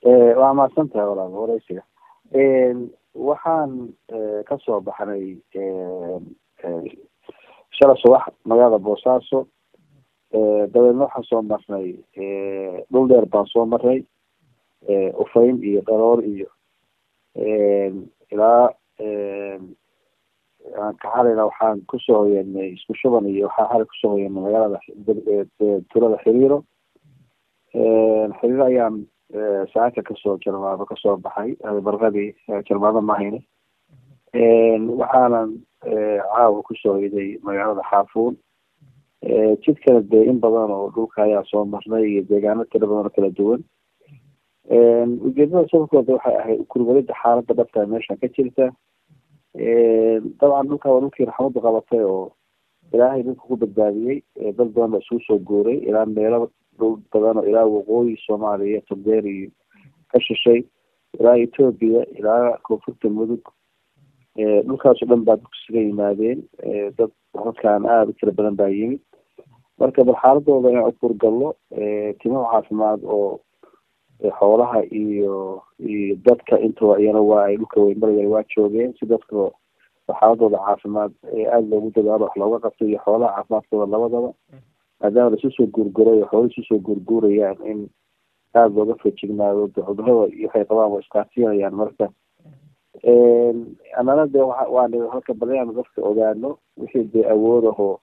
waa mahadsan tahay walaal wareysiga waxaan kasoo baxnay shala subax magaalada boosaaso dabeedna waxaan soo marnay dhul dheer baan soo marnay ufayn iyo dharoor iyo ilaa aan ka xalayna waxaan kusoo hoyanay isku shuban iyo waxaan xalay kusoo hoyanay magaalada tulada xiriiro xiriiro ayaan saaka kasoo jarmaado kasoo baxay barqadii jarmaado mahayne waxaanan caawa kusoo hoyday magaalada xaafuun jidkana dee in badan oo dhulka ayaa soo marnay iyo deegaano tiro badan oo kala duwan ujeedada sababkooda waxay ahayd kurwalida xaalada dhabta meesha ka jirta dabcan dhulka waa dhulkii raxmadu qabatay oo ilaahay dhulka ku badbaadiyey dad badan ba isugu soo guuray ilaa meelo dhul badan oo ilaa waqooyi soomaaliya togdeer iyo ka shishay ilaa etoobiya ilaa koonfurta mudug dhulkaasoo dhan baa dadku isaga yimaadeen dad dadkaan aada u tira badan baa yimid marka bal xaaladooda inaan ukurgallo timo caafimaad oo xoolaha iyo iyo dadka intaba iyana waa ay dhulka weynmaraya waa joogeen si dadka xaaladooda caafimaad aada loogu dadaalo wax looga qabto iyo xoolaha caafimaadkooda labadaba maadaama laisu soo guurguray oo xoolo isu soo guurguurayaan in aada looga fejignaado cudurada iyo waxay qabaan waa iskaasiinayaan marka anana dee waa waan halka bal inaanu dadka ogaano wixii dee awood ahoo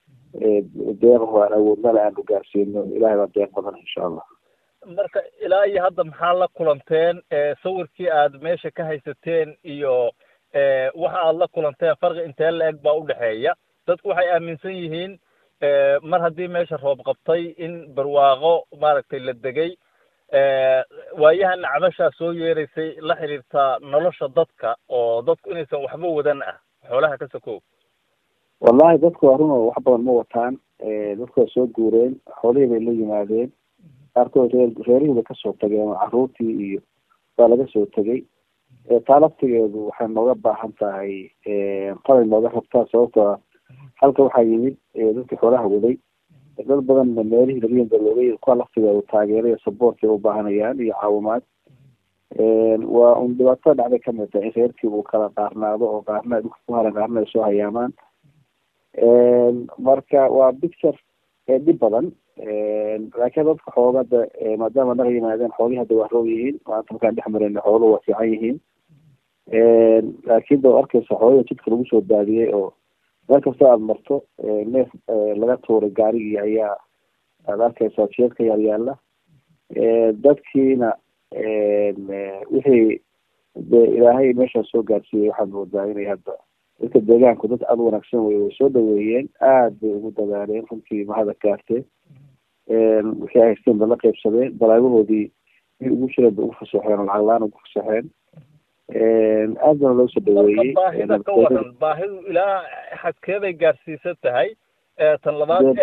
deeqaho aan awoodnala aanu gaarsiino ilahay baa deeq badan insha allah marka ilaa iyo hadda maxaa la kulanteen sawirkii aad meesha ka haysateen iyo waxa aad la kulanteen farqi intee la-eg baa udhexeeya dadku waxay aaminsan yihiin mar haddii meesha roob qabtay in barwaaqo maaragtay la degay waayahan cabashaa soo yeeraysay la xiriirtaa nolosha dadka oo dadku inaysan waxba wadan ah xoolaha ka sokow wallahi dadku waa run oo wax badan ma wataan dadku waa soo guureen xoolihii bay la yimaadeen qaarkood reer reerihii bay kasoo tageen oo caruurtii iyo baa laga soo tegay taa laftigeedu waxay nooga baahan tahay qalay nooga rabtaa sababtoo ah halka waxaa yimid dadkii xoolaha waday dad badanna meelihii laga yimid looga kuwa laftigeedu taageero iyo saboortay ubaahanayaan iyo caawimaad waa un dhibaatada dhacday kamid tahay in reerkii uu kala qaarnaado oo qaarna ay dhulka ku haran qaarna ay soo hayaamaan marka waa picture dhib badan laakiin dadka xoogada maadaama naga yimaadeen xoolihii hadda waa roog yihiin maanta markaan dhex marayna xooluhu waa fiican yihiin laakiin da arkaysa xoolihii jidka lagu soo daadiyey oo meel kasta aada marto neef laga tuuray gaarigii ayaa aada arkaysaa jeedka yaal yaala dadkiina wixii de ilaahay meeshaa soo gaarsiiyey waxaad moodaa inay hadda dadka deegaanku dad aada wanaagsan wey way soo dhaweeyeen aada bay ugu dadaaleen runtii mahada gaartee wixii ay haysteen ba la qeybsadeen balaabahoodii mid ugu jireen bay ugu fasaxeen oo lacag la-aan ugu fasaxeen aad bana loo soo dhaweeyey baahida ka waran baahidu ilaa xadkeeday gaarsiisan tahay tan labaad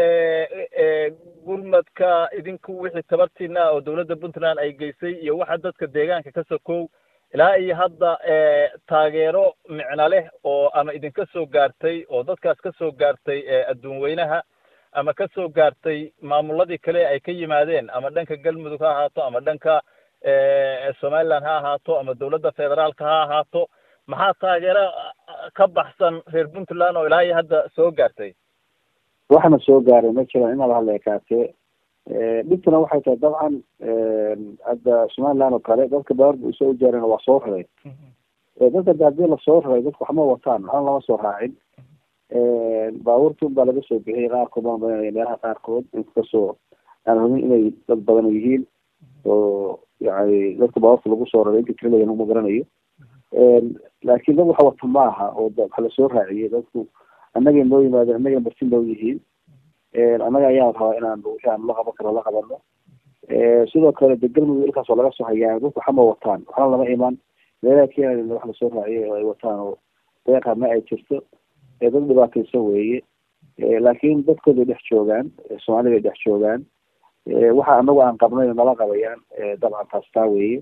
gurmadka idinku wixii tabartiina oo dawladda puntland ay geysay iyo waxa dadka deegaanka ka sokow ilaa iyo hadda taageero micno leh oo ama idinka soo gaartay oo dadkaas ka soo gaartay adduun weynaha ama ka soo gaartay maamuladii kale ay ka yimaadeen ama dhanka galmudug ha ahaato ama dhanka somaliland ha ahaato ama dawladda federaalka ha ahaato maxaa taageero ka baxsan reer puntland oo ilaa iyo hadda soo gaartay waxna soo gaaray ma jiraan inaba hadla ekaatee dhibtuna waxay tahay dabcan hadda somaliland oo kale dadka baarba usoo ujaareen waa soo raray dadka de hadii lasoo raray dadku waxma wataan waxna lama soo raacin baabuurtun baa laga soo bixiyay qaarkood baan badanaya meelaha qaarkood inkastoo aan hubin inay dad badan yihiin oo yani dadka baabuurta lagu soo raray inta tirada ma garanayo laakiin dad waxa wata ma aha oo waxa lasoo raaciyey dadku annagay noo yimaadeen annagay marti noo yihiin annaga ayaan rabaa inaan wixii aan la qaban karo la qabano sidoo kale de galmudug ilkaas oo laga soo hayaa dadku waxama wataan waxna lama iman meelaha keenaya wax lasoo raaciyay oo ay wataan oo deeqa ma ay jirto dad dhibaataysan weeye laakiin dadkooday dhex joogaan soomaalida ay dhex joogaan waxa anagu aan qabnay nala qabayaan dabcan taas taa weeye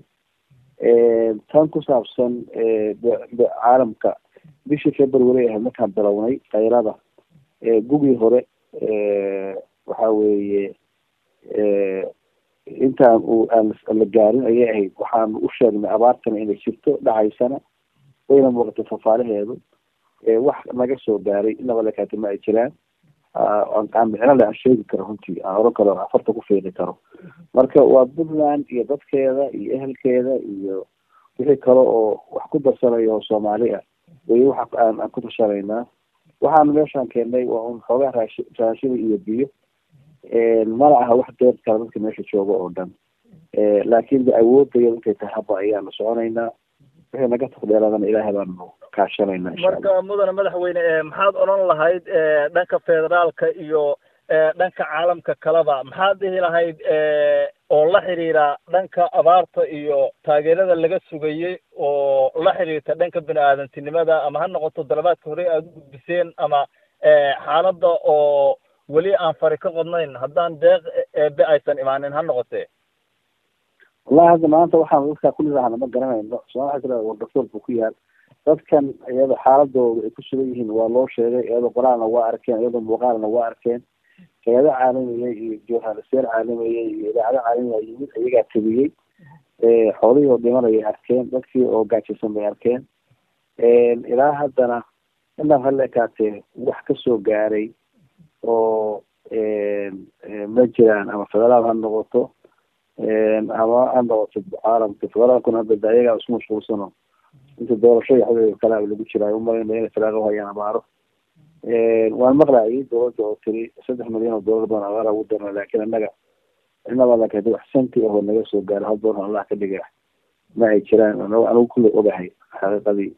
tan ku saabsan caalamka bishii february ahayd markaan bilownay kayrada gugii hore waxa weeye intaan uu aan la gaarin ayay ahayd waxaanu u sheegnay abaartana inay jirto dhacaysana wayna muuqatay fafaalaheedu wax naga soo gaaray inaba lekaati ma ay jiraan aan micno le aan sheegi karo runtii aan oran karo afarta ku fiiqi karo marka waa puntland iyo dadkeeda iyo ehelkeeda iyo wixii kale oo wax ku darsanayo oo soomaali ah way waxa aan aan ku tashanaynaa waxaan meeshaan keennay waa un xoogaa raashi raashida iyo biyo mana aha wax deer kale dadka meesha jooga oo dhan laakin de awoodaya intay tahay haba ayaanu soconaynaa wixii naga taqdeeladana ilaahay baanu kaashanayna marka mudane madaxweyne maxaad odhan lahayd dhanka federaalka iyo dhanka caalamka kaleba maxaad dhihi lahayd oo la xiriira dhanka abaarta iyo taageerada laga sugayey oo la xiriirta dhanka bini aadantinimada ama ha noqoto dalabaadka hore aada u gudbiseen ama xaaladda oo weli aan fari ka qodnayn haddaan deeq eebe aysan imaanin ha noqotee wallahi hadda maanta waxaan dadkaa kulidahana ma garanayno somaa waxa tira wardafoor buu ku yaal dadkan iyada xaaladooda ay ku sugan yihiin waa loo sheegay iyadoo qoraalna waa arkeen iyadoo muuqaalna waa arkeen hay-ado caalamiya iyo journalisteer caalamiya iyo idaacado caalamiya yimid iyagaa tabiyey xoolihii oo dhimanayay arkeen dadkii oo gaajaysan bay arkeen ilaa haddana inaan hala ekaatee wax kasoo gaaray oo ma jiraan ama federaal ha noqoto ama ha noqoto caalamka federaalkuna hadda ayagaa isku mashquulsano inta doorasho iyo xadeeda kale lagu jiraayo umalayna inay federaalka uhayaan abaaro waan maqlayay dowladda oo tiri saddex milyan oo doolar baan abaara ugu darna laakiin annaga inaba lakadi wax santi ahoo naga soo gaaro hal doon allah ka dhiga ma ay jiraan anigu kulley ogahay xaqiiqadii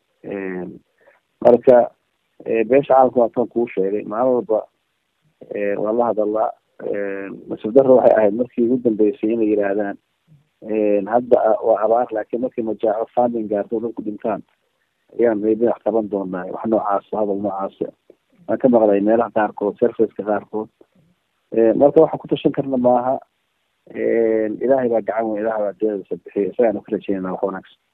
marka beesha caalamka waa tan kuu sheegay maalin walba waan la hadalaa nasiib darro waxay ahayd markii ugu dambeysay inay yidhaahdaan hadda waa abaar laakiin markii majaaco funding gaarto dadku dhintaan ayaan maybe wax qaban doonaa wax noocaas hadal noocaas waan ka maqlay meelaha qaarkood serviceka qaarkood marka waxaan ku tashan karna maaha ilaahay baa gacan weyn ilahay baa deedasa bixiya isagaanu ka rajeynana wax wanaagsan